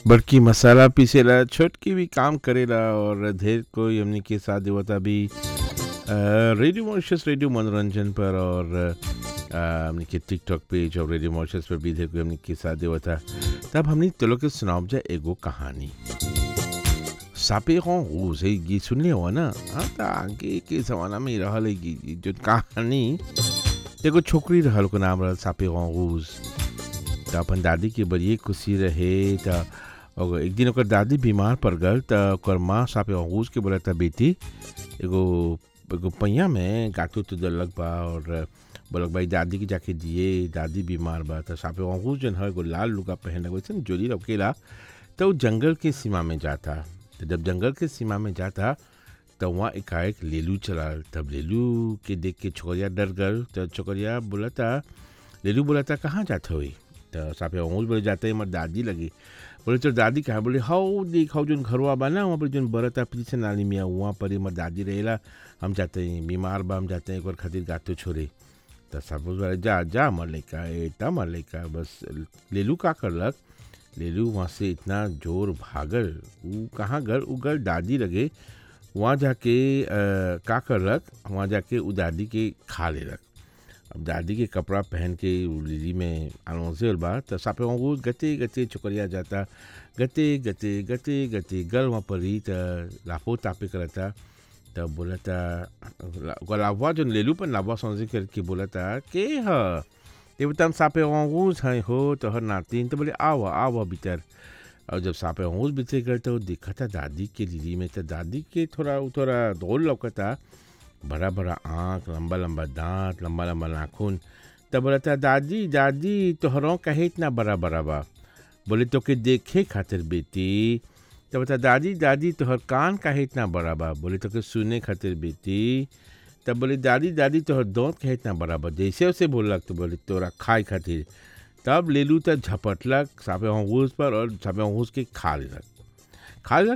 बड़की मसाला पीसेला छोटकी भी काम करेला और ढेर कोई हमनी के साथ देवता भी अ, रेडियो मॉरिशस रेडियो मनोरंजन पर और अ, हमनी के टिकटॉक पेज और रेडियो मॉरिशस पर भी ढेर कोई हमनी के साथ देवता तब हमनी तो लोग के सुनाओ जा एगो कहानी सापे हो से गीत सुनले हो ना हाँ त आगे के जमाना में रहल है गीत जो कहानी एगो छोकरी रहल को नाम रहल सापे रूज त अपन दादी के बड़िए खुशी रहे त और एक दिन ओकर दादी बीमार पड़ गल त ओकर माँ सापे रूज के बोला था बेटी एगो एगो पैया में गाटू तो दलक बा और बोलक भाई दादी के जाके दिए दादी बीमार बा त सापे रूज जन है एगो लाल लुगा पहन वैसे जोली रखेला तो वो जंगल के सीमा में जाता तो जब जंगल के सीमा में जाता तो वहाँ एकाएक लेलू चला तब लेलू के देख के छोकरिया डर गल तो छोकरिया बोला था लेलू बोला था कहाँ जाते हुई तो सापे ऊँच बोले जाते हैं हमारे दादी लगी बोले तो दादी कहाँ बोले हाउ देख हाउ जोन घरवा बा ना वहाँ पर जोन बरता पीछे नाली मिया वहाँ पर हमारे दादी रहेला हम जाते हैं बीमार बा हम जाते हैं एक बार खातिर गातो छोड़े तो सब बोले जा जा मर लैका एटा मर लैका बस लेलू का करलक लेलू वहाँ से इतना जोर भागल ऊ कहाँ गल ऊ गल दादी लगे वहाँ जाके अ, का करलक वहाँ जाके ऊ दादी के खा लेलक अब दादी के कपड़ा पहन के ऊ लेली में आलोसे बा तो सापे वहाँ वो गते गते चुकरिया जाता गते गते गते गते गल वहाँ पर ही तो लाफो तापे करता तब बोला था लाभवा जो लेलू पर लाभवा समझ करके बोला था के ह ये बता हम सापे अंगूस हैं हो तो हर नातिन तो बोले आओ आओ भीतर और जब सापे अंगूस भीतर गए तो देखा था दादी के दीदी में तो दादी के थोड़ा थोड़ा दौड़ लौकता बड़ा बड़ा आँख लंबा लंबा दांत लंबा लंबा नाखून तब बोला था दादी दादी तोहरों कहे इतना बड़ा बड़ा बा बोले तो के देखे खातिर बेटी तो बता दादी दादी तोहर कान काहे इतना बड़ा बा बोले तो के सुने खातिर बेटी तब बोले दादी दादी तोहर दांत काहे इतना बड़ा बा जैसे उसे बोलक तो बोले तोरा खाए खातिर तब लेलू त झपटलक सापे होंगूस पर और सापे होंगूस के खा लेलक खा लेलक